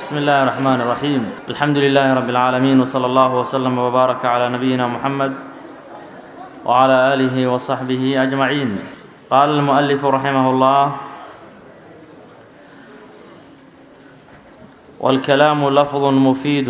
بسم الله الرحمن الرحيم الحمد لله رب العالمين وصلى الله وسلم وبارك على نبينا محمد وعلى آله وصحبه أجمعين قال المؤلف رحمه الله والكلام لفظ مفيد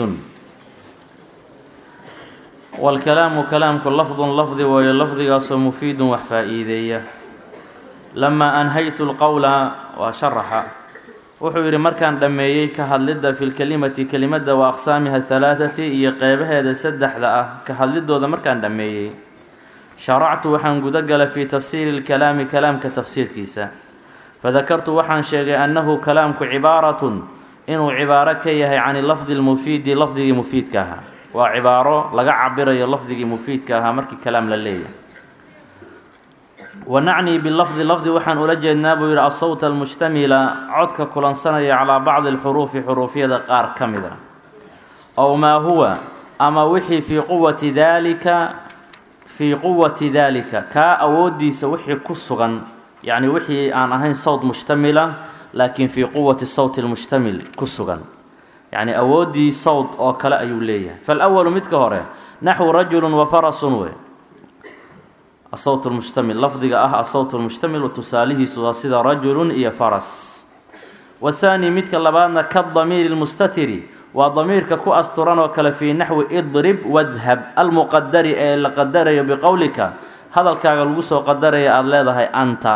والكلام كلامك لفظ لفظ وهي لفظigaasoo مفيid wax faa'iideeya لما أنهيت الqول وشرxa wuxuu yidhi markaan dhammeeyey ka hadlidda fi lkelimati kelimada wa aqsaamiha halaathati iyo qeybaheeda saddexda ah ka hadlidooda markaan dhammeeyey sharactu waxaan guda galay fii tafsiiri lkalaami kalaamka tafsiirkiisa fadakartu waxaan sheegay annahu kalaamku cibaaratun inuu cibaaro ka yahay can lafdi lmufiidi lafdigii mufiidka ahaa waa cibaaro laga cabirayo lafdigii mufiidka ahaa markii kalaam la leeyahay wanacnii bilafdi lafdi waxaan ula jeednaa buu yidhi asawt almushtamila codka kulansanaya calaa bacdi alxuruufi xuruufyada qaar ka mid a ow maa huwa ama wixii fii quwati daalika fii quwati daalika kaa awoodiisa wixii ku sugan yacni wixii aan ahayn sawt mushtamila laakiin fii quwati sawti lmushtamil ku sugan yacni awooddii sawt oo kale ayuu leeyahay faalawalu midka hore naxwu rajulun wa farasun wey asawt lmushtamil lafdiga ah asawt lmushtamil tusaalihiisu waa sida rajulun iyo faras wathaani midka labaadna kadamiiri lmustatiri waa damiirka ku asturan oo kale fii naxwi idrib wadhab almuqadari ee la qadarayo biqowlika hadalkaaga lagu soo qadaraya aada leedahay anta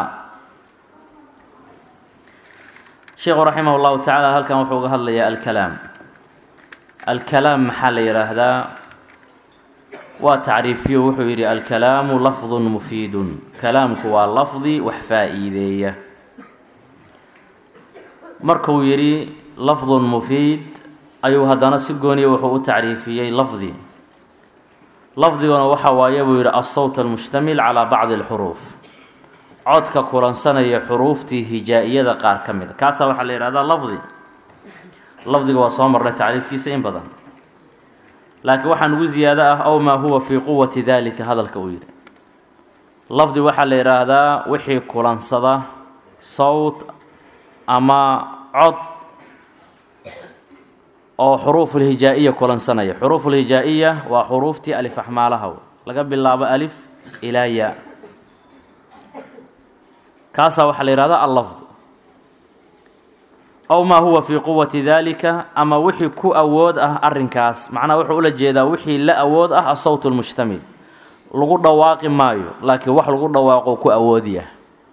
sheikhu raximah llahu tacaala halkan wuxuu uga hadlayaa alkalaam alkalaam maxaa la yidhaahdaa waa tacriifiyo wuxuu yidhi alkalaamu lafdun mufiidun kalaamku waa lafdi wax faa-iideeya markuu yidhi lafdun mufiid ayuu haddana si gooniya wuxuu u tacriifiyey lafdi lafdiguna waxa waaye buu yidhi asawt almushtamil calaa bacdi alxuruuf codka kulansanaya xuruuftii hijaa-iyada qaar ka mid a kaasaa waxaa la yidhahdaa lafdi lafdiga waa soo marnay tacriifkiisa in badan laakiin waxaa nugu ziyaado ah ow maa huwa fii quwati daalika hadalka uu yidhi lafdi waxaa la yidhaahdaa wixii kulansada sawt ama cod oo xuruufulhijaa-iya kulansanaya xuruufulhijaa-iya waa xuruuftii alif axmaalaha laga bilaabo alif ilaa yaa kaasaa waxaa la yihahdaa allafd ow maa huwa fii quwati daalika ama wixii ku awood ah arrinkaas macnaha wuxuu ula jeedaa wixii la awood ah asawt lmushtamil lagu dhawaaqi maayo laakiin wax lagu dhawaaqo ku awoodiyah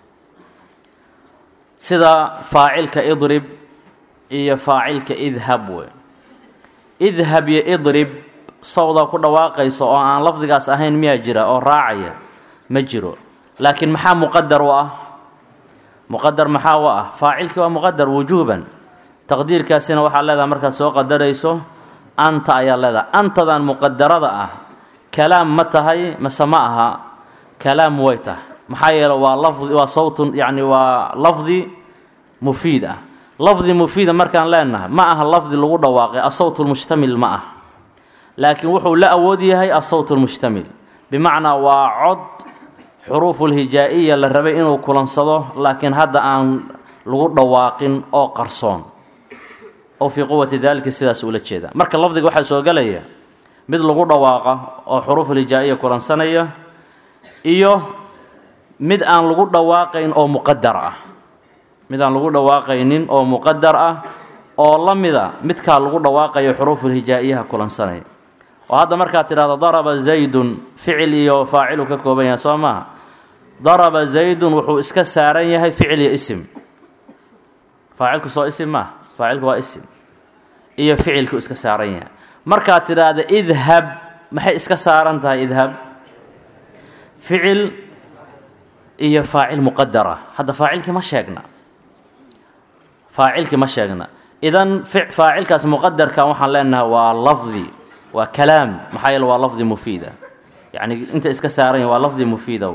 sida faacilka idrib iyo faacilka idhab wey idhab iyo idrib sawda ku dhawaaqayso oo aan lafdigaas ahayn miyaa jira oo raacaya ma jiro laakiin maxaa muqadar u ah muqadar maxaa u ah faacilkii waa muqadar wujuuban taqdiirkaasina waxaa leedahay markaad soo qadarayso anta ayaa leedahay antadan muqadarada ah kalaam ma tahay mase ma aha kalaam way tahay maxaa yeele waa lafdi waa sawtun yacni waa lafdi mufiid ah lafdi mufiida markaan leenahay ma aha lafdi lagu dhawaaqay asawt lmushtamil ma ah laakiin wuxuu la awood yahay asawt lmushtamil bimacnaa waa cod xuruufulhijaa-iya la rabay inuu kulansado laakiin hadda aan lagu dhawaaqin oo qarsoon oo fii quwati daalika sidaas ula jeeda marka lafdiga waxaa soo gelaya mid lagu dhawaaqa oo xuruufulhijaa-iya kulansanaya iyo mid aan lagu dhawaaqayn oo muqadar ah mid aan lagu dhawaaqaynin oo muqadar ah oo la mida midkaa lagu dhawaaqayo xuruufulhijaa-iyaha kulansanaya oo hadda markaad tidhahdo daraba zaydun ficil iyo faacilu ka kooban yahay soo maaha daraba zaydun wuxuu iska saaran yahay ficil iyo isim faacilku soo isim maaha faacilku waa isim iyo ficilku iska saaran yahay markaad tidhaahda idhab maxay iska saaran tahay idhab ficil iyo faacil muqadar ah hadda faacilkii ma sheegna faacilkii ma sheegna idan faacilkaas muqadarka waxaan leenahay waa lafdi waa kalaam maxaa yeele waa lafdi mufiida yacni inta iska saaran yahy waa lafdi mufiida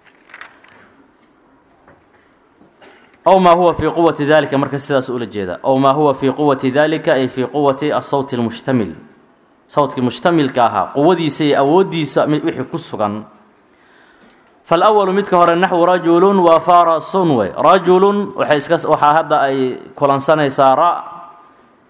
ow maa huwa fii quwati dalika marka sidaas ula jeeda ow maa huwa fii quwati dalika ay fii quwati asawti lmushtamil sawtkii mushtamilka ahaa quwadiisa iyo awooddiisa wixii ku sugan falwalu midka hore naxwu rajulun wa farasun wey rajulun waxay iska waxaa hadda ay kulansanaysaa ra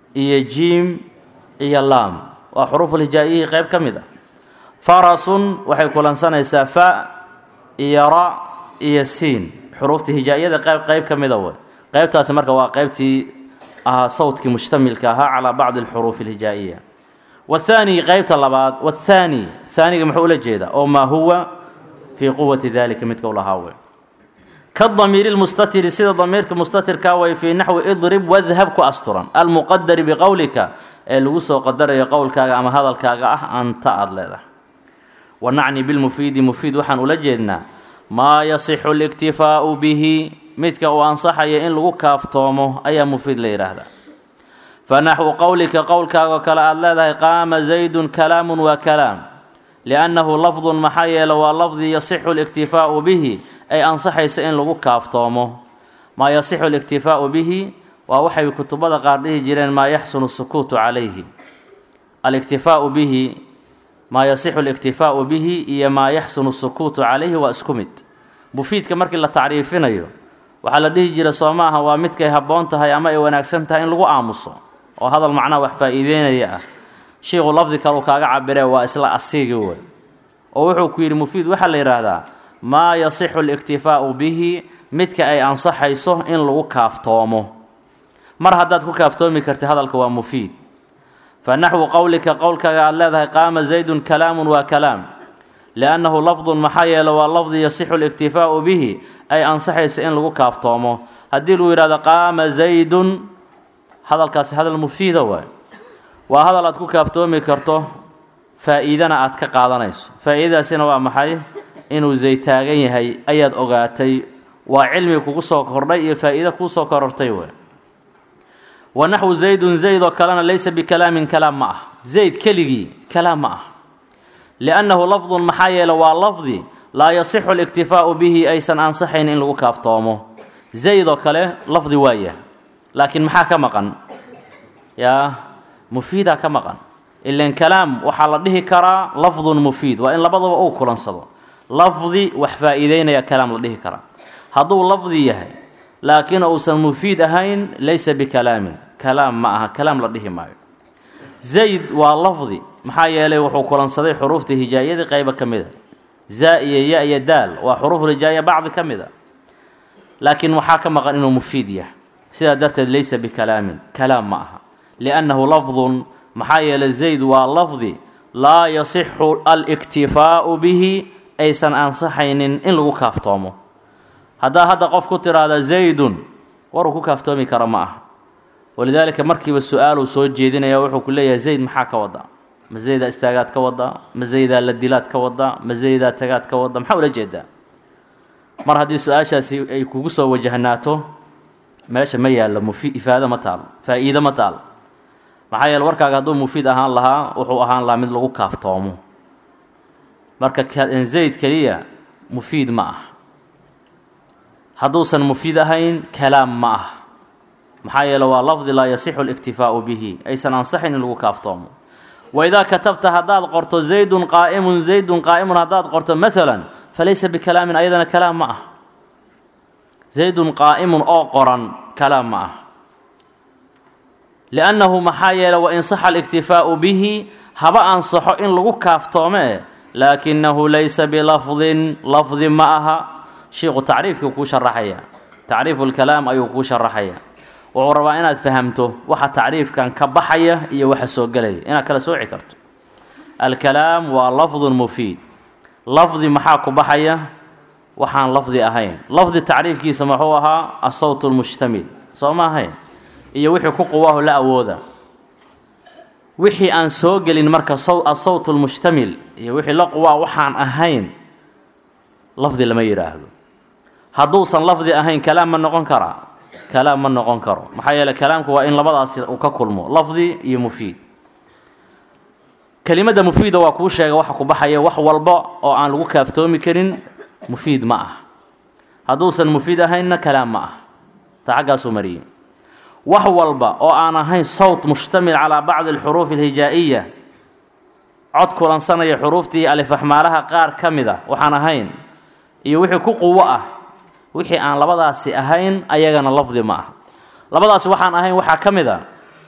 iyo jiim iyo laam waa xuruufulhijaa'iyihii qayb ka mid ah farasun waxay kulansanaysaa fa iyo ra iyo siin xuruufta hijaa'iyada qayb qayb ka mida wey qaybtaasi marka waa qaybtii ahaa sawdkii mushtamilka ahaa calaa bacdi alxuruufi alhijaa'iya wathaani qaybta labaad wathaani haaniga muxuu ula jeedaa oo maa huwa fii quwati dalika midka ulahaa wey kadamiiri lmustatiri sida damiirka mustatirkaa way fii naxwi idrib wadhab ku asturan almuqadari biqowlika ee lagu soo qadarayo qowlkaaga ama hadalkaaga ah anta aada leedahay wa nacni bilmufiidi mufiid waxaan ula jeednaa maa yasixu اliktifaau bihi midka uu ansaxaya in lagu kaaftoomo ayaa mufiid la yidhaahdaa fanaxwu qowlika qowlkaagoo kale aada leedahay qaama zaydun kalaamun waa kalaam liannahu lafdun maxaa yeele waa lafdi yasixu اliktifaau bihi ay ansaxaysa in lagu kaaftoomo maa yasixu اliktifaau bihi waa waxay kutubada qaar dhihi jireen maa yaxsunu sukuutu calayhi aliktifaau bihi maa yasixu اliktifaau bihi iyo maa yaxsunu sukuutu calayhi waa isku mid mufiidka markii la tacriifinayo waxaa la dhihi jira soo maaha waa midkay habboon tahay ama ay wanaagsan tahay in lagu aamuso oo hadal macnaha wax faa-iideynaya ah shiiku lafdi kaleu kaaga cabiree waa isla asiigi wey oo wuxuu ku yidhi mufiid waxaa la yidhaahdaa maa yasixu اliktifaau bihi midka ay ansaxayso in lagu kaaftoomo mar haddaad ku kaaftoomi karti hadalka waa mufiid fa naxwu qowlika qowlkaaga aada leedahay qaama zaydun kalaamun waa kalaam liannahu lafdun maxaa yeele waa lafdi yasixu اliktifaau bihi ay ansaxaysa in lagu kaaftoomo haddii lagu yidhahdo qaama zaydun hadalkaasi hadal mufiida waay waa hadal aad ku kaaftoomi karto faa-iidana aad ka qaadanayso faa-iidadaasina waa maxay inuu zayd taagan yahay ayaad ogaatay waa cilmi kugu soo kordhay iyo faa-iido kuu soo korortay wey wa naxwu zaydun zayd oo kalena laysa bikalaamin kalaam ma ah zayd keligii kalaam ma ah liannahu lafdun maxaa yeele waa lafdi laa yasixu اliktifaau bihi aysan ansaxayn in lagu kaaftoomo zayd oo kale lafdi waaya laakiin maxaa ka maqan yaa mufiidaa ka maqan ilan kalaam waxaa la dhihi karaa lafdun mufiid waa in labadaba uu kulansado lafdi wax faa-iideynaya kalaam la dhihi karaa hadduu lafdi yahay laakiin uusan mufiid ahayn laysa bikalaamin kalaam ma aha kalaam la dhihi maayo zayd waa lafdi maxaa yeelay wuxuu kulansaday xuruufta hijaayadii qayba ka mid a za iyo ya iyo daal waa xuruuf hijaaya bacdi ka mid a laakiin waxaa ka maqan inuu mufiid yahay sidaa darteed laysa bikalaamin kalaam ma aha liannahu lafdun maxaa yeelay zayd waa lafdi laa yasixu aliktifaau bihi aysan ansaxaynin in lagu kaaftoomo haddaa hadda qof ku tiraahda zaydun waruu ku kaaftoomi kara ma aha walidaalika markiiba su-aaluu soo jeedinaya wuxuu ku leeyahay zayd maxaa ka wadaa ma zaydaa istaagaad ka wadaa ma zaydaa la dilaad ka wadaa ma zaydaa tagaad ka wadaa maxaa ula jeedaa mar haddii su-aashaasi ay kugu soo wajahnaato meesha ma yaallo mufi ifaado ma taalo faa-iido ma taalo maxaa yeele warkaaga hadduu mufiid ahaan lahaa wuxuu ahaan lahaa mid lagu kaaftoomo marka zayd keliya mufiid ma ah hadduusan mufiid ahayn kalaam ma ah maxaa yeele waa lafdi laa yasixu اliktifaau bihi aysan ansaxayn in lagu kaaftoomo waidaa katabta haddaad qorto zaydun qaa'imun zaydun qaa'imun haddaad qorto maalan falaysa bikalaamin ayadana kalaam ma ah zaydun qaa'imun oo qoran kalaam ma ah liannahu maxaa yeele wain saxa aliktifaau bihi haba ansaxo in lagu kaaftoome laakinahu laysa bilafdin lafdi ma aha shiiku tacriifkii kuu sharaxaya tacriifu lkalaam ayuu kuu sharaxaya wuxuu rabaa inaad fahamto waxa tacriifkan ka baxaya iyo waxa soo gelaya inaad kala sooci karto alkalaam waa lafdun mufiid lafdi maxaa ku baxaya waxaan lafdi ahayn lafdi tacriifkiisa muxuu ahaa asawt lmushtamil soo ma ahayn iyo wixii ku quwaahu la awooda wixii aan soo gelin marka asawt lmushtamil iyo wixii la quwaa waxaan ahayn lafdi lama yidhaahdo hadduusan lafdi ahayn kalaam ma noqon karaa kalaam ma noqon karo maxaa yeele kalaamku waa in labadaasi uu ka kulmo lafdi iyo mufiid kelimadda mufiida waa kuu sheega waxa ku baxaya wax walba oo aan lagu kaaftoomi karin mufiid ma ah hadduusan mufiid ahaynna kalaam ma ah ta xaggaasuu mariyey wax walba oo aan ahayn sawt mushtamil calaa bacdi alxuruufi alhijaa'iya cod kulansanaya xuruuftii alifaxmaalaha qaar ka mid a waxaan ahayn iyo wixii ku quwo ah wixii aan labadaasi ahayn ayagana lafdi ma ah labadaasi waxaan ahayn waxaa ka mid a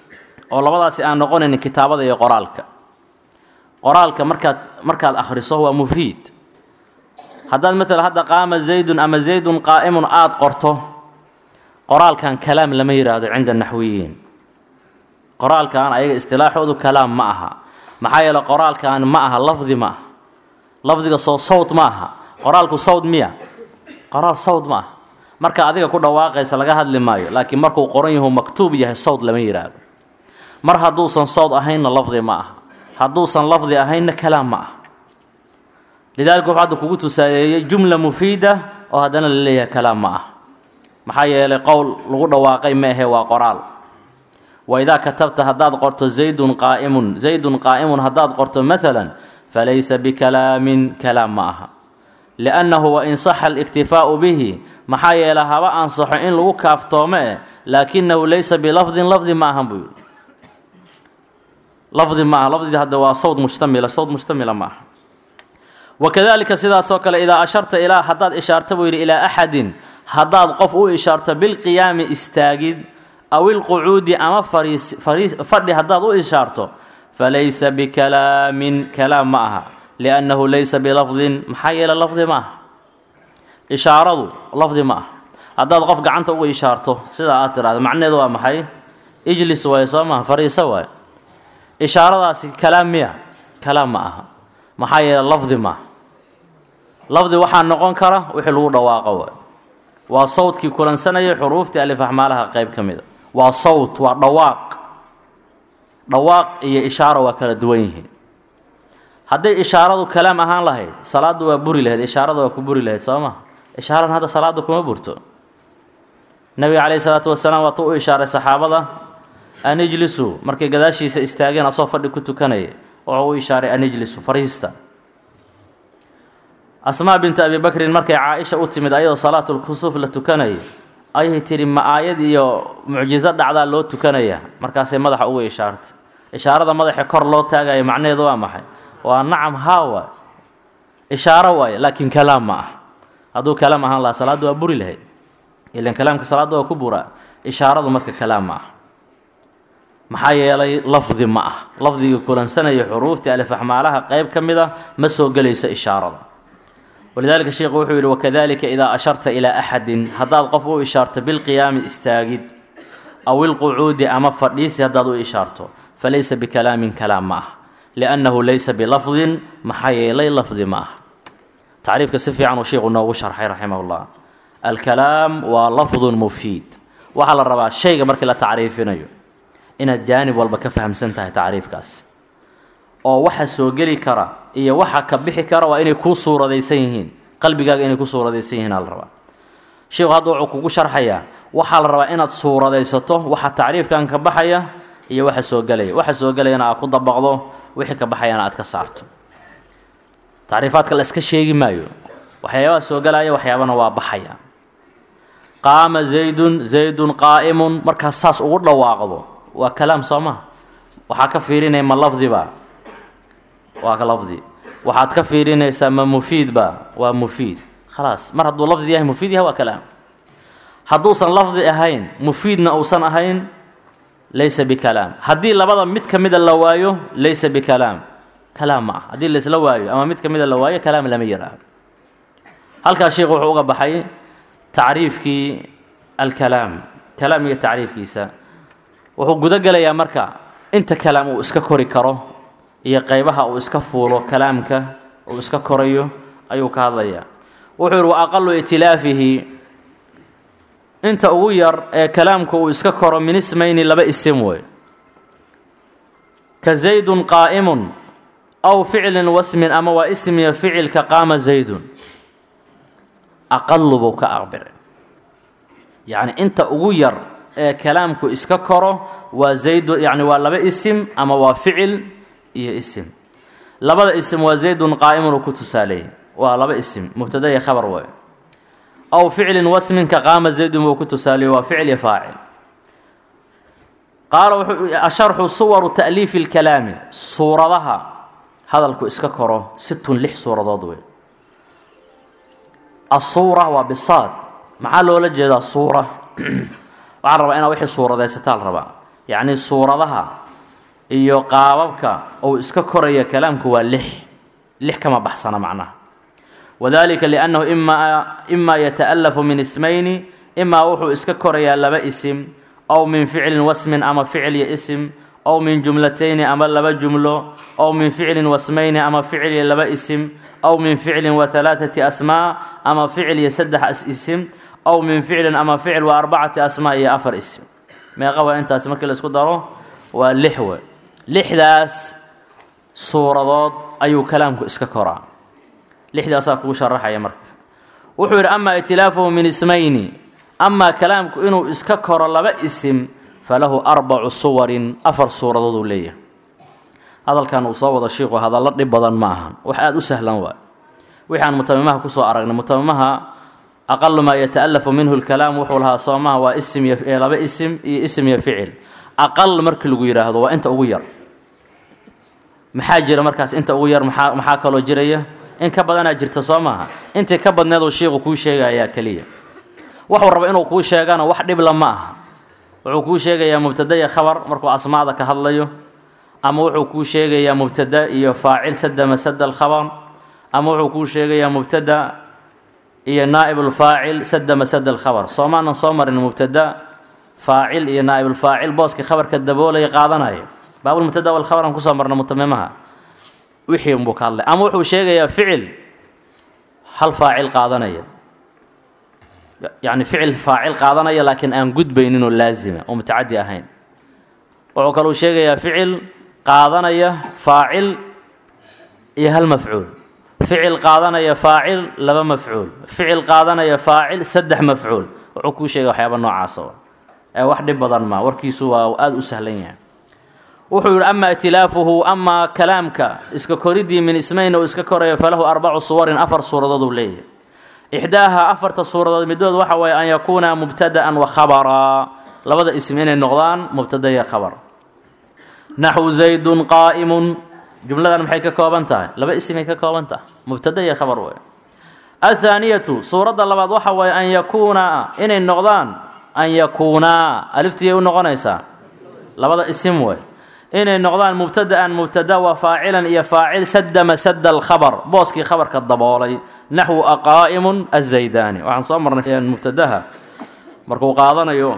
oo labadaasi aan noqonaynin kitaabada iyo qoraalka qoraalka markaad markaad akhriso waa mufiid haddaad maalan hadda qaama zaydun ama zaydun qaa'imun aada qorto qoraalkan kalaam lama yidhaahdo cinda naxwiyiin qoraalkan ayaga istilaaxoodu kalaam ma aha maxaa yeele qoraalkan ma aha lafdi ma aha lafdiga soo sawd ma aha qoraalku sawd miya qoraal sawd ma aha marka adiga ku dhawaaqaysa laga hadli maayo laakiin markuu qoran yahu maktuub yahay sawd lama yidhaahdo mar hadduusan sawd ahaynna lafdi ma aha hadduusan lafdi ahaynna kalaam ma aha lidaalika wuxuu hadda kugu tusaayeeyey jumla mufiida oo haddana la leeyahay kalaam ma ah maxaa yeelay qowl lagu dhawaaqay ma ahe waa qoraal wa idaa katabta haddaad qorto zaydun qaa'imun zaydun qaa'imun haddaad qorto maalan falaysa bikalaamin kalaam ma aha liannahu wain saxa aliktifaa'u bihi maxaa yeelay haba ansaxo in lagu kaaftoome eh laakinahu laysa bilafdin lafdi ma ahan buu yidhi lafdi ma aha lafdii hadda waa sawd mushtamila sawd mushtamila ma aha wakadalika sidaasoo kale idaa asharta ilaa haddaad ishaarta buu yidhi ilaa axadin haddaad qof u ishaarto bilqiyaami istaagid aw ilqucuudi ama fariis fariis fadhi haddaad u ishaarto falaysa bikalaamin kalaam ma aha liannahu laysa bilafdin maxaa yeele lafdi ma aha ishaaradu lafdi ma aha haddaad qof gacanta uga ishaarto sidaa aad tiraahdo macnaheedu waa maxay ijlis waaye soo maha fariiso waaye ishaaradaasi kalaam miya kalaam ma aha maxaa yeele lafdi ma aha lafdi waxaa noqon kara wixii lagu dhawaaqo waay waa sawdkii kulansanayay xuruuftii alifaxmaalaha qayb ka mida waa sawt waa dhawaaq dhawaaq iyo ishaaro waa kala duwan yihiin hadday ishaaradu kalaam ahaan lahayd salaaddu waa buri lahayd ishaarada waa ku buri lahayd soo ma ishaaran hadda salaadda kuma burto nabiga calayhi salaatu wasalaam waatuu u ishaaray saxaabada an ijlisu markay gadaashiisa istaageen asoo fadhi ku tukanaya wuxuu u ishaaray an ijlisu fariista asmaa binta abi bakrin markay caaisha u timid ayadoo salaatulkusuuf la tukanayay ayay tidhi ma aayad iyo mucjizo dhacdaa loo tukanaya markaasay madaxa uga ishaartay ishaarada madaxa kor loo taagayo macnaheedu waa maxay waa nacam haa waay ishaaro waaye laakiin kalaam ma ah hadduu kalaam ahaan lahaa salaaddu waa buri lahayd ilan kalaamka salaadda waa ku buraa ishaaradu marka kalaam ma ah maxaa yeelay lafdi ma ah lafdigii kulansanaya xuruuftii alifaxmaalaha qayb ka mid a ma soo gelayso ishaarada walidaalika sheikhu wuxuu yidhi wakadalika idaa asharta ilaa axadin haddaad qof u ishaarto bilqiyaami istaagid aw ilqucuudi ama fadhiisi haddaad u ishaarto falaysa bikalaamin kalaam ma ah liannahu laysa bilafdin maxaa yeelay lafdi ma ah tacriifka si fiican uu sheikhu noogu sharxay raximah llah alkalaam waa lafdun mufiid waxaa la rabaa shayga markii la tacriifinayo inaad jaanib walba ka fahamsan tahay tacriifkaas oo waxa soo geli kara iyo waxa ka bixi kara waa inay kuu suuradaysan yihiin qalbigaaga inay ku suuradaysan yihiin aa la rabaa sheikhu hadda wuxuu kugu sharxayaa waxaa la rabaa inaad suuradaysato waxa tacriifkan ka baxaya iyo waxa soo gelaya waxa soo gelayana aad ku dabaqdo wixii ka baxayana aad ka saarto tacriifaadka la iska sheegi maayo waxyaabaha soo gelaya waxyaabana waa baxaya qaama zaydun zaydun qaa'imun markaas saas ugu dhawaaqdo waa kalaam soo maha waxaa ka fiirinaya ma lafdiba waa ka lafdi waxaad ka fiirinaysaa ma mufiidba waa mufiid khalaas mar hadduu lafdi yahay mufiid yahay waa kalaam hadduusan lafdi ahayn mufiidna uusan ahayn laysa bikalaam haddii labada mid ka mida la waayo laysa bikalaam kalaam ma ah haddii laysla waayo ama mid ka mida la waayo kalaam lama yidhaahdo halkaas sheikhu wuxuu uga baxay tacriifkii alkalaam kalaam iyo tacriifkiisa wuxuu gudo gelayaa marka inta kalaam uu iska kori karo iyo qeybaha uu iska fuulo kalaamka uu iska korayo ayuu ka hadlayaa wuxuu yidhi wa aqalu itilaafihi inta ugu yar ee kalaamka uu iska koro min ismayni laba isim wey ka zaydun qaa'imun aw ficlin wasmin ama waa ismiya ficilka qaama zaydun aqalu buu ka aqbiray yacni inta ugu yar ee kalaamku iska koro waa zaydun yacni waa laba isim ama waa ficil iyo isim labada isim waa zaydun qaa'imun uu ku tusaaleeyey waa laba isim mubtada iyo khabar wey aw ficlin wasminka qaama zaydun buu ku tusaaleeyey waa ficil iyo faacil qaala wuxuu asharxu suwaru ta'liifi اlkalaami suuradaha hadalku iska koro situn lix suuradood wey asuura waa bisaad maxaa loola jeedaa suura waxaa rabaa inaad wixii suuradaysataa la rabaa yacni suuradaha iyo qaababka uu iska koraya kalaamku waa lix lix kama baxsana macnaha wadalika liannahu imaa imaa yata'alafu min ismayni imaa wuxuu iska korayaa laba isim ow min ficlin wasmin ama ficil iyo isim ow min jumlatayni ama laba jumlo ow min ficlin wasmayni ama ficil iyo laba isim ow min ficlin wa halaaثati asmaa ama ficil iyo saddex isim ow min ficlin ama ficil wa arbacati asmaa iyo afar isim meeqa waa intaas markii la isku daro waa lix we lixdaas suuradood ayuu kalaamku iska koraa lixdaasaa kugu sharaxaya marka wuxuu yidhi amaa itilaafuhu min ismayni amaa kalaamku inuu iska koro laba isim falahu arbacu suwarin afar suuradood uu leeyahay hadalkan uu soo wado shiiku hadallo dhib badan ma ahan wax aada u sahlan waay wixi aan mutamimaha kusoo aragnay mutamimaha aqalu maa yata'alafu minhu lkalaam wuxuu lahaa soomaha waa isim iyo laba isim iyo isim iyo ficil aqal markii lagu yidhaahdo waa inta ugu yar maxaa jira markaas inta ugu yar maxaa maxaa kaloo jiraya in ka badanaa jirta soo maaha intii ka badneed uu shiiku kuu sheegayaa keliya waxuu raba inuu kuu sheegana wax dhibla ma aha wuxuu kuu sheegayaa mubtada iyo khabar markuu asmaada ka hadlayo ama wuxuu kuu sheegayaa mubtada iyo faacil sada masada alkhabar ama wuxuu kuu sheegayaa mubtada iyo naa'ibulfaacil sada masada alkhabar soomaanan soo marin mubtada faacil iyo naa'ibulfaacil booskii khabarka daboolaya qaadanaya baabulmubtada walkhabar aan kusoo marna mutamimaha wixii unbuu ka hadlay ama wuxuu sheegayaa ficil hal faacil qaadanaya yacni ficil faacil qaadanaya laakiin aan gudbaynin oo laazima oo mutacadi ahayn wuxuu kaluu sheegayaa ficil qaadanaya faacil iyo hal mafcuul ficil qaadanaya faacil laba mafcuul ficil qaadanaya faacil saddex mafcuul wuxuu kuu sheegaya waxyaaba noocaasa ee wax dhib badan maa warkiisu waa aada u sahlan yahay wuxuu yidhi ama itilaafuhu amaa kalaamka iska koridii min ismayn uu iska korayo falahu arbacu suwarin afar suuradood uu leeyahay ixdaaha afarta suuradood midood waxa waye an yakuuna mubtada'an wa khabaraa labada ism inay noqdaan mubtada iyo khabar naxwu zaydun qaa'imun jumladan maxay ka kooban tahay laba ismay ka kooban tahay mubtada iyo khabar wey athaaniyatu suuradda labaad waxa waye an yakuuna inay noqdaan an yakuunaa aliftiyay u noqonaysaa labada isim wey inay noqdaan mubtada'an mubtada wa faacilan iyo faacil sada masada alkhabar booskii khabarka daboolay naxwu aqaa'imun azaydaani waxaan soo marnay mubtadaha markuu qaadanayo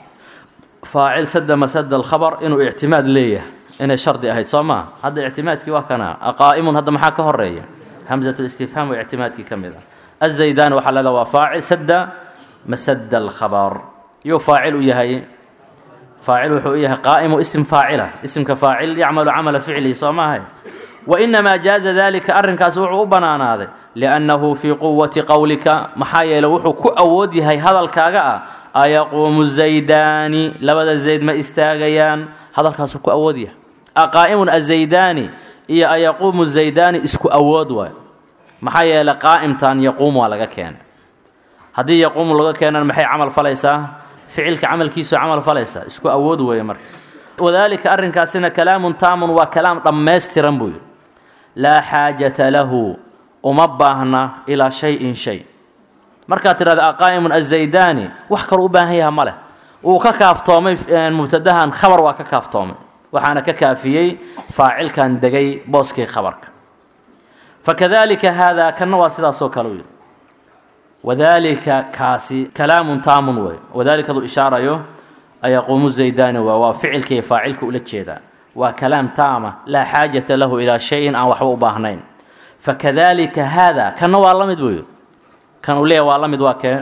faacil sada masada alkhabar inuu ictimaad leeyahay inay shardi ahayd soo maa hadda ictimaadkii waa kana aqaa'imun hadda maxaa ka horeeya hamzat listifhaam waa ictimaadkii ka mid ah azaydaani waxaa leedaha waa faacil sada masada alkhabar yuu faacil u yahay faacil wuxuu u yahay qaa'imu ism faacila isimka faacil yacmalu camala ficlihi soo maahay wainamaa jaaza dalika arrinkaas wuxuu u banaanaaday liannahu fii quwati qowlika maxaa yeele wuxuu ku awood yahay hadalkaaga ah ayaquumu zaydaani labada zayd ma istaagayaan hadalkaasuu ku awood yahay aqaa'imun azaydaani iyo ayaquumu zaydaani isku awood waay maxaa yeele qaa'imtan yaquum waa laga keenay haddii yaquumu laga keenana maxay camal falaysaa ficilka camalkiisu camal falaysaa isku awood weeye marka wadaalika arrinkaasina kalaamun taamun waa kalaam dhammaystiran buu yidhi laa xaajata lahu uma baahna ilaa shay-in shay markaad tidhahda aqaa'imun azaydaani wax kaloo u baahan yaha ma leh wuu ka kaaftoomay mubtadahan khabar waa ka kaaftoomay waxaana ka kaafiyey faacilkan degay booskii khabarka fakadalika haadaa kanna waa sidaasoo kale u yidhi wadaalika kaasi kalaamun taamun wey wadaalikadu ishaarayo ayaquumu zaydaani waa waa ficilka iyo faacilka ula jeedaa waa kalaam taama laa xaajata lahu ilaa shayin aan waxba u baahnayn fakadalika haada kanna waa la mid buuyi kan uu leeyahy waa la mid waa kee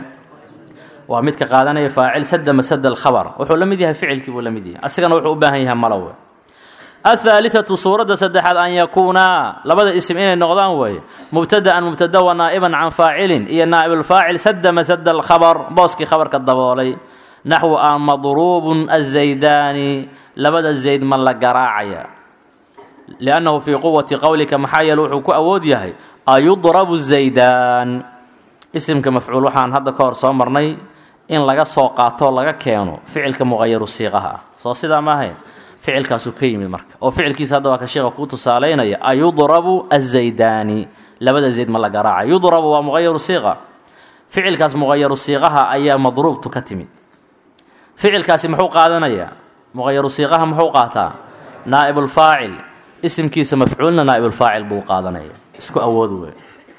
waa midka qaadanaya faacil sada masada alkhabar wuxuu la mid yahay ficilkii buu la mid yahay asigana wuxuu u baahan yahay malawe athaalithatu suuradda saddexaad an yakuunaa labada isim inay noqdaan weeye mubtada'an mubtada wa naa'iban can faacilin iyo naa'ibulfaacil sada masada alkhabar booskii khabarka daboolay naxwu an madruubun azaydaani labada zayd ma la garaacaya liannahu fii quwati qowlika maxaa yeele wuxuu ku awood yahay ayudrabu zaydaan isimka mafcuul waxaan hadda ka hor soo marnay in laga soo qaatoo laga keeno ficilka muqayaru siiqaha ah soo sidaa ma ahayn ficilkaasuu ka yimid marka oo ficilkiisa hadda waa ka sheekha kuu tusaalaynaya ayudrabu azaydaani labada zayd ma la garaaca yudrabu waa muqayaru siiqa ficilkaas muqayaru siiqaha ayaa madruubtu ka timid ficilkaasi muxuu qaadanayaa muqayaru siiqaha muxuu qaataa naa'ibulfaacil isimkiisa mafcuulna naa'ibulfaacil buu qaadanaya isku awood wey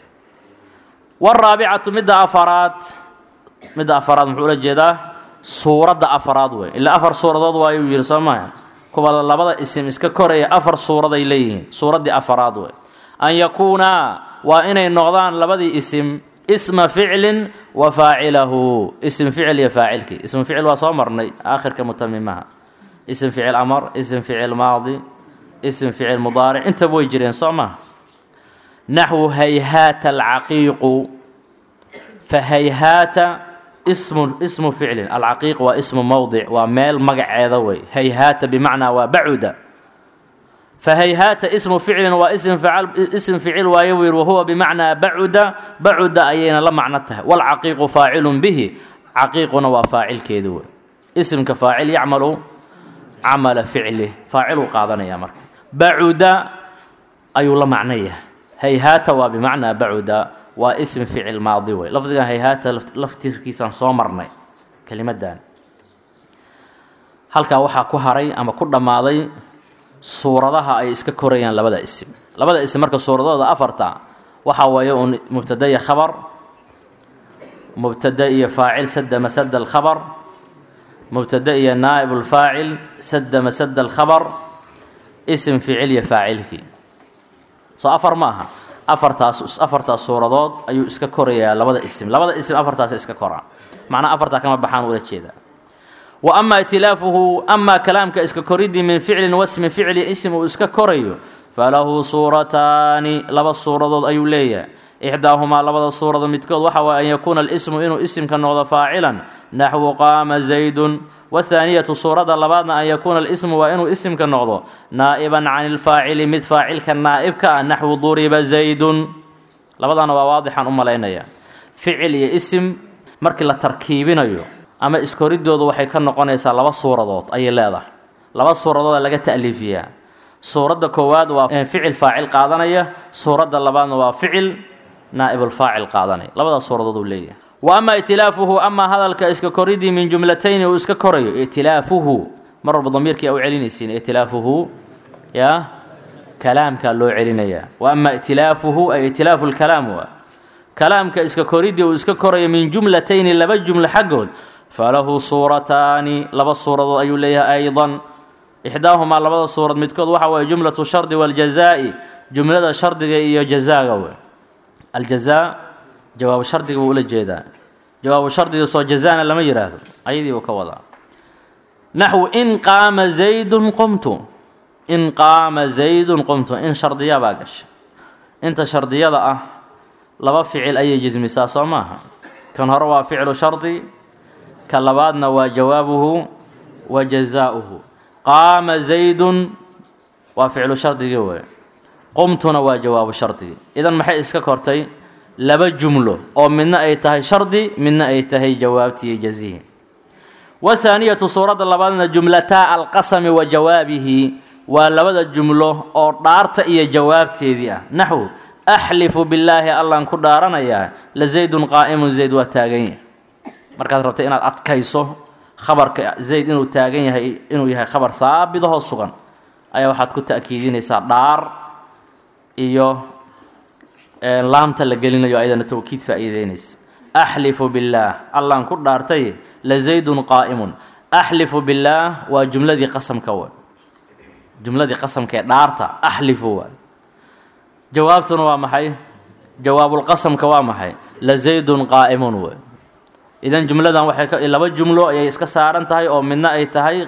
waraabicatu midda afaraad midda afaraad muxuu ula jeedaa suuradda afaraad wey ilaa afar suuradood waayuu yidhi soo maaha kuwa labada isim iska koraya afar suuraday leeyihiin suuraddii afaraad wey an yakuunaa waa inay noqdaan labadii isim isma ficlin wa faacilahu ism ficil iyo faacilkii ism ficil waa soo marnay aakhirka mutamimaha ism ficil amar ism ficil maadi ism ficil mudaaric intaba way jireen soo maha naxwu hayhaata alcaqiiqu fa hayhaata ismu ismu ficlin alcaqiiq waa ismu mowdic waa meel magaceeda wey hayhaata bimacnaa waa bacuda fahayhaata ismu ficlin waa ism ficil waaye buu yidhi wahuwa bimacnaa bacuda bacuda ayayna la macno tahay walcaqiiqu faacilun bihi caqiiquna waa faacilkeedi wey isimka faacil yacmalu camala ficlih faaciluu qaadanaya marka bacuda ayuu la macno yahay hayhaata waa bimacnaa bacuda waa ism ficil maadi wey lafdigan hayhaata laftirkiisaan soo marnay kelimadan halkaa waxaa ku haray ama ku dhammaaday suuradaha ay iska korayaan labada isim labada isim marka suuradooda afarta waxaa weeye uun mubtada iyo khabar mubtada iyo faacil sada masada alkhabar mubtada iyo naa'ib ulfaacil sada masada alkhabar isim ficil iyo faacilkii soo afar ma aha afartaas afartaas suuradood ayuu iska korayaa labada isim labada isim afartaas iska koraa macnaa afartaa kama baxaan ula jeedaa wa ama itilaafuhu amaa kalaamka iska koridii min ficlin wasmi ficli ism uu iska korayo falahu suurataani laba suuradood ayuu leeyahay ixdaahumaa labada suurado midkood waxa waye an yakuuna alismu inuu isimka noqdo faacilan naxwu qaama zaydun wathaaniyatu suuradda labaadna an yakuuna alismu waa inuu isimka noqdo naa'iban can ilfaacili mid faacilka naa'ibka ah naxwu duriba zaydun labadana waa waadixaan u malaynaya ficil iyo isim markii la tarkiibinayo ama iskoridoodu waxay ka noqonaysaa laba suuradood ayay leedahay laba suuradood laga ta'liifiyaa suuradda koowaad waa ficil faacil qaadanaya suuradda labaadna waa ficil naa'ibulfaacil qaadanaya labadaas suuradood uu leeyahay wa ama itilaafuhu amaa hadalka iska koridii min jumlatayni uu iska korayo itilaafuhu mar walba damiirkii u celinaysiin itilaafuhu yaa kalaamkaa loo celinayaa wa ama itilaafuhu ay itilaafu lkalaam waa kalaamka iska koridii uu iska korayo min jumlatayni laba jumlo xaggood falahu suurataani laba suuradood ayuu leeyahay aydan ixdaahumaa labada suurad midkood waxa waye jumlatu shardi waljazaa'i jumlada shardiga iyo jazaaga wey aljazaa jawaabu shardiga buu ula jeedaa jawaabu shardiga soo jazaana lama yidhaahdo ayadii buu ka wadaa naxwu in qaama zaydun qumtu in qaama zaydun qumtu in shardiya baa gasha inta shardiyada ah laba ficil ayay jismisaa soo maaha kan hore waa ficlu shardi ka labaadna waa jawaabuhu wa jazaa'uhu qaama zaydun waa ficlu shardigii wey qumtuna waa jawaabu shardigii idan maxay iska kortay laba jumlo oo midna ay tahay shardi midna ay tahay jawaabtii jazihi wathaaniyatu suuradda labaadna jumlataa alqasami wa jawaabihi waa labada jumlo oo dhaarta iyo jawaabteedii ah naxwu axlifu billaahi allaan ku dhaaranayaa la zaydun qaa'imun zayd waa taagan yahay markaad rabta inaad adkayso khabarka zayd inuu taagan yahay inuu yahay khabar haabidahoo sugan ayaa waxaad ku ta'kiidinaysaa dhaar iyo laamta la gelinayo ayadana tawkiid faa'iideynaysa axlifu billaah allaan ku dhaartay la zaydun qaa'imun axlifu billaah waa jumladii qasamka wa jumladii qasamka ee dhaarta axlifu waa jawaabtuna waa maxay jawaabulqasamka waa maxay la zaydun qaa'imun wey idan jumladan waxay laba jumlo ayay iska saaran tahay oo midna ay tahay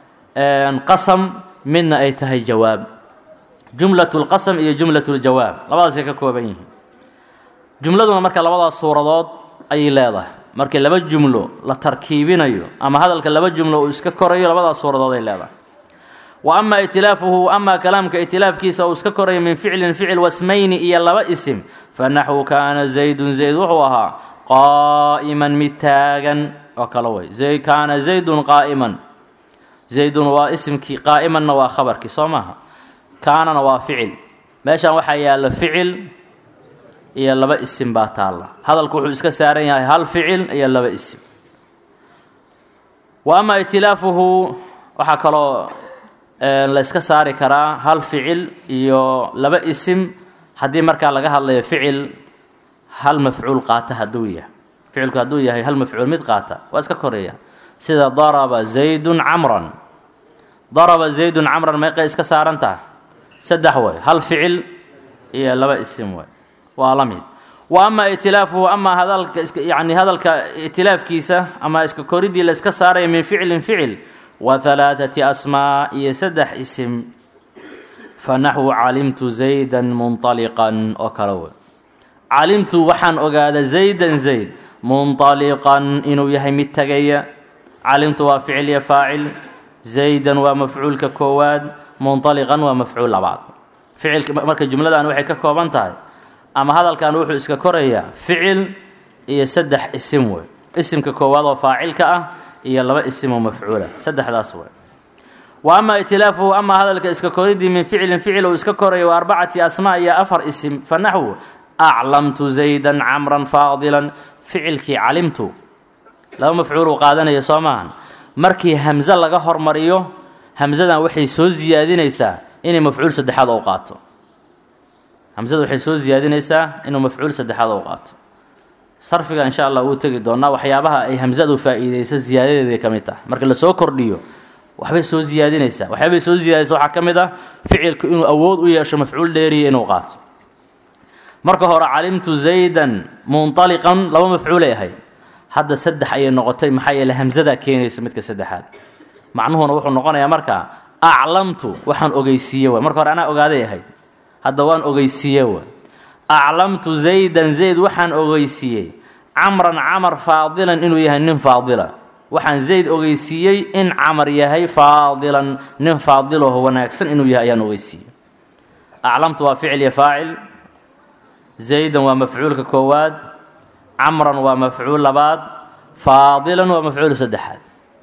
qasam midna ay tahay jawaab jumlat lqasam iyo jumlat ljawaab labadaasay ka kooban yihiin jumladuna marka labadaas suuradood ayay leedahay markii laba jumlo la tarkiibinayo ama hadalka laba jumlo uu iska korayo labadaas suuradood ay leedahay wa ama itilaafuhu amaa kalaamka itilaafkiisa uu iska korayo min ficlin ficil wasmayni iyo laba isim fanaxwu kaana zaydun zayd wuxuu ahaa qaa'iman mid taagan oo kale way kaana zaydun qaa'iman zaydun waa isimkii qaa'imanna waa khabarkii soo maaha kaanana waa ficil meeshan waxaa yaalla ficil iyo laba isim baa taalla hadalku wuxuu iska saaran yahay hal ficil iyo laba isim wa ama itilaafuhu waxaa kaloo la yska saari karaa hal ficil iyo laba isim haddii markaa laga hadlayo ficil hal mafcuul qaata hadduu yahay ficilku hadduu yahay hal mafcuul mid qaata waa iska koreeya sida daraba zaydun camran daraba zaydun camran meeqay iska saaran taha saddex way hal ficil iyo laba isim way waa la mid wa ama itilaafuhu amaa hadalka yani hadalka itilaafkiisa ama iska koridii la iska saaraya min ficlin ficil wa halaaثati asmaa iyo saddex isim fa naxwu calimtu zaydan munطaliqan oo kale wey calimtu waxaan ogaada zaydan zayd munطaliqan inuu yahay mid tegaya calimtu waa ficil iyo faacil zaydan waa mafcuulka koowaad munطaliqan waa mafcuul labaad ficilka marka jumladan waxay ka kooban tahay ama hadalkan wuxuu iska korayaa ficil iyo saddex isim wey isimka koowaad oo faacilka ah iyo laba isim oo mafcuula saddexdaas wey wa ama itilaafuhu amaa hadalka iska koridii min ficilin ficil uu iska korayo wa arbacati asmaa iyo afar isim fa naxwu aclamtu zaydan camran faadilan ficilkii calimtu laba mafcuul uu qaadanaya soo maahan markii hamse laga hormariyo hamsadan waxay soo siyaadinaysaa inay mafcuul saddexaad u qaato hamsada waxay soo siyaadinaysaa inuu mafcuul saddexaad u qaato sarfiga insha allah wuu tegi doonaa waxyaabaha ay hamsadu faa'iideyso ziyaadadeeday ka mid tahay marka lasoo kordhiyo waxbay soo siyaadinaysaa waxyaabay soo siyaadaysa waxaa ka mid ah ficilku inuu awood u yeesho mafcuul dheeriya inuu qaato marka hore calimtu zaydan munطaliqan laba mafcuulay ahayd hadda saddex ayay noqotay maxaa yeele hamsadaa keenaysa midka saddexaad macnuhuna wuxuu noqonayaa marka aclamtu waxaan ogeysiiye way marka hore anaa ogaaday ahayd hadda waan ogeysiiye way aclamtu zaydan zayd waxaan ogeysiiyey camran camar faadilan inuu yahay nin faadila waxaan zayd ogeysiiyey in camar yahay faadilan nin faadilaho wanaagsan inuu yahay ayaan ogeysiiyey aclamtu waa ficil iyo faacil zaydan waa mafcuulka koowaad camran waa mafcuul labaad faadilan waa mafcuul saddexaad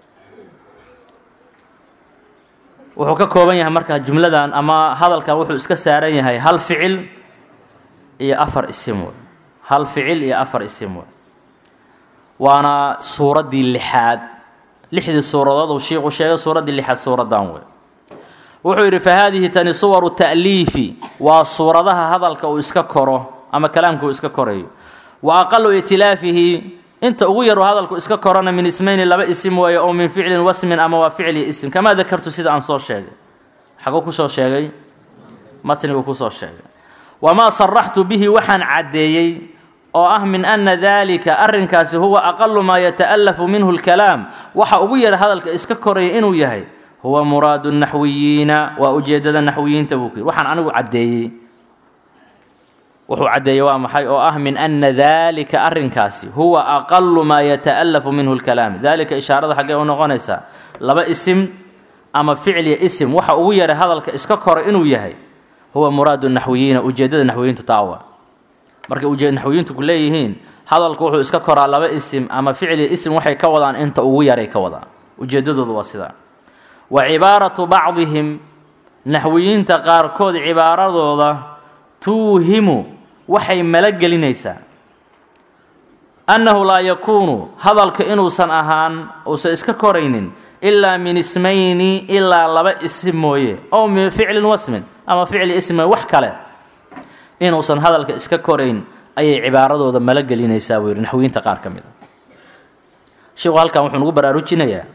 wuxuu ka kooban yahay marka jumladan ama hadalkan wuxuu iska saaran yahay hal ficil iyo afar isim wey hal ficil iyo afar isim wey waana suuraddii lixaad lixdii suuradood uu shiiku sheegay suuraddii lixaad suuraddan wey wuxuu yidhi fa haadihi tani suwaru ta'liifi waa suuradaha hadalka uu iska koro ama kalaamka uu iska korayo wa aqalu itilaafihi inta ugu yaru hadalku iska korana min ismayni laba isim weeye oo min ficlin wasmin ama waa ficli ism kamaa dakartu sida aan soo sheegay xaguu kusoo sheegay matniguu kusoo sheegay wamaa saraxtu bihi waxaan caddeeyey oo ah min ana daalika arrinkaasi huwa aqalu maa yata'alafu minhu lkalaam waxa ugu yara hadalka iska koraya inuu yahay huwa muraadu naxwiyiina waa ujeeddada naxwiyiinta buu ku yidhi waxaan anigu caddeeyey wuxuu caddeeyey waa maxay oo ah min ana daalika arrinkaasi huwa aqalu maa yata'alafu minhu lkalaam daalika ishaarada xaggee u noqonaysaa laba isim ama ficliya isim waxa ugu yaray hadalka iska kora inuu yahay huwa muraadu naxwiyiina ujeeddada naxwiyiintu taawa markay ujeed naxwiyiintu ku leeyihiin hadalku wuxuu iska koraa laba isim ama ficliya isim waxay ka wadaan inta ugu yaray ka wadaan ujeeddadoodu waa sidaa wa cibaaratu bacdihim naxwiyiinta qaarkood cibaaradooda tuuhimu waxay malagelinaysaa annahu laa yakuunu hadalka inuusan ahaan uusan iska koraynin ilaa min ismayni ilaa laba isim mooye ow min ficlin wasmin ama ficli ism wax kale inuusan hadalka iska korayn ayay cibaaradooda malagelinaysaa buu yidhi naxwiyiinta qaar ka mid a sheikhu halkan wuxuu nagu baraarujinayaa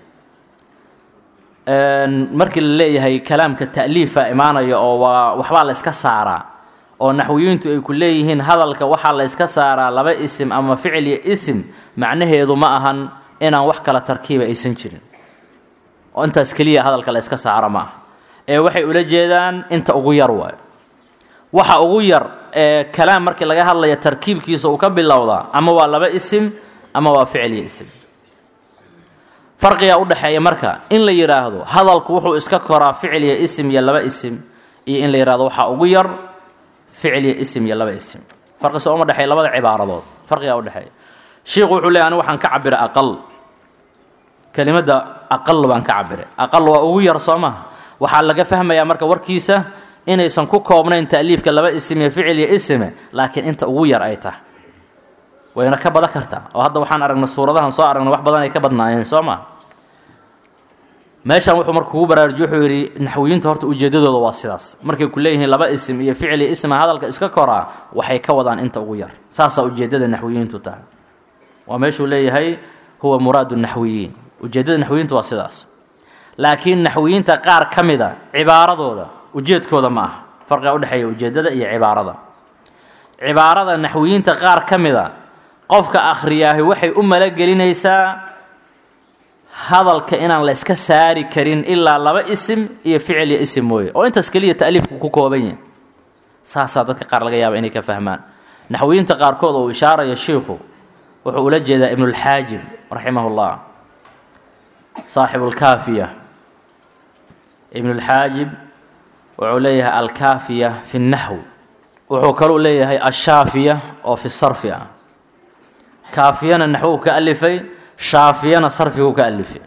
markii la leeyahay kalaamka ta'liifa imaanaya oo waa waxbaa la iska saaraa oo naxwiyiintu ay ku leeyihiin hadalka waxaa la yska saaraa laba isim ama ficil iyo isim macnaheedu ma ahan inaan wax kala tarkiiba aysan jirin oo intaas keliya hadalka la yska saaro ma aha ee waxay ula jeedaan inta ugu yar waayo waxa ugu yar ee kalaam markii laga hadlaya tarkiibkiisa uu ka bilowdaa ama waa laba isim ama waa ficil iyo isim farqigaa u dhexeeya marka in la yidhaahdo hadalku wuxuu iska koraa ficil iyo isim iyo laba isim iyo in la yidhahdo waxaa ugu yar ficil iyo isim iyo laba isim farqi soo uma dhexeeya labada cibaaradood farqigaa u dhexeeya shiikhu wuxuu leeyahy anigu waxaan ka cabiray aqal kelimadda aqal baan ka cabiray aqal waa ugu yar soo maha waxaa laga fahmayaa marka warkiisa inaysan ku koobnayn ta'liifka laba isim iyo ficil iyo isime laakiin inta ugu yar ay tahay wayna ka badan kartaa oo hadda waxaan aragnay suuradahan soo aragnay wax badan ay ka badnaayeen soo maa meeshan wuxuu marka kugu baraarujiy wuxuu yidhi naxwiyiinta horta ujeeddadooda waa sidaas markay ku leeyihiin laba isim iyo ficli isma hadalka iska koraa waxay ka wadaan inta ugu yar saasaa ujeeddada naxwiyiintu tahay waa meeshuu leeyahay huwa muraadu naxwiyiin ujeeddada naxwiyiintu waa sidaas laakiin naxwiyiinta qaar ka mida cibaaradooda ujeedkooda ma aha farqiga udhexeeya ujeeddada iyo cibaarada cibaarada naxwiyiinta qaar ka mida qofka akhriyaahi waxay u malagelinaysaa hadalka inaan la iska saari karin ilaa laba isim iyo ficil iyo isim mooye oo intaas keliya ta'liifku ku kooban yahay saasaa dadka qaar laga yaaba inay ka fahmaan naxwiyiinta qaarkood oo uu ishaaraya shiikhu wuxuu ula jeedaa ibnulxaajib raximah ullah saaxibu alkaafiya ibnulxaajib wuxuu leeyahay alkaafiya fi nnaxw wuxuu kaluu leeyahay ashaafiya oo fi sarfi ah kaafiyana naxwuu ka alifay shaafiyana sarfiguu ka alifay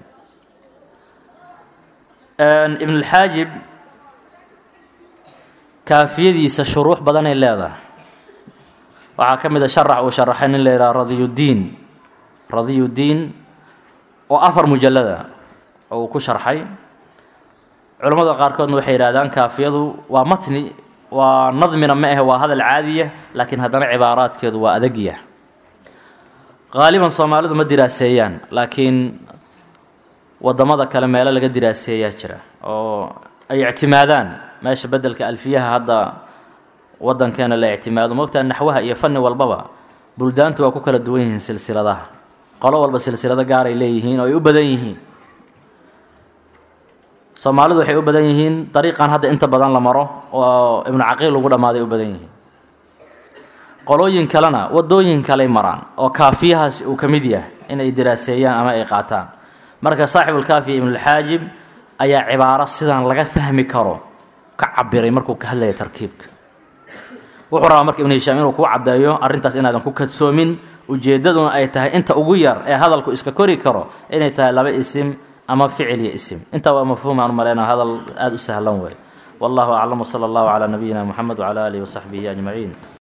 ibnulxaajib kaafiyadiisa shuruux badanay leedahay waxaa ka mid a sharax uu sharaxay nin la yidhaha radiyuddiin radiyuddiin oo afar mujallada oo uu ku sharxay culammada qaarkoodna waxay yidhahdaan kaafiyadu waa matni waa nadmina ma ahe waa hadal caadiya laakiin haddana cibaaraadkeedu waa adagya qaaliban soomaalidu ma diraaseeyaan laakiin waddamada kale meelo laga diraaseeyaa jira oo ay ictimaadaan meesha beddelka alfiyaha hadda waddankeena la ictimaado moogtaa naxwaha iyo fanni walbaba buldaantu waa ku kala duwan yihiin silsiladaha qolo walba silsilado gaaray leeyihiin oo ay u badan yihiin soomaalidu waxay u badan yihiin dariiqan hadda inta badan la maro oo ibnu caqiil ugu dhammaaday u badan yihiin qolooyin kalena waddooyin kaley maraan oo kaafiyahaas uu ka mid yahay inay diraaseeyaan ama ay qaataan marka saaxibulkaafiya ibnulxaajib ayaa cibaaro sidaan laga fahmi karo ka cabiray markuu ka hadlaya tarkiibka wuxuu rabaa marka ibnu hishaam inuu kuu caddeeyo arrintaas inaadan ku kadsoomin ujeeddaduna ay tahay inta ugu yar ee hadalku iska kori karo inay tahay laba isim ama ficil iyo isim intaa waa mafhuum aan maleynaa hadal aada u sahlan wey wallahu aclam wsala allahu calaa nabiyina moxamed wcala aalihi wasaxbihi ajmaciin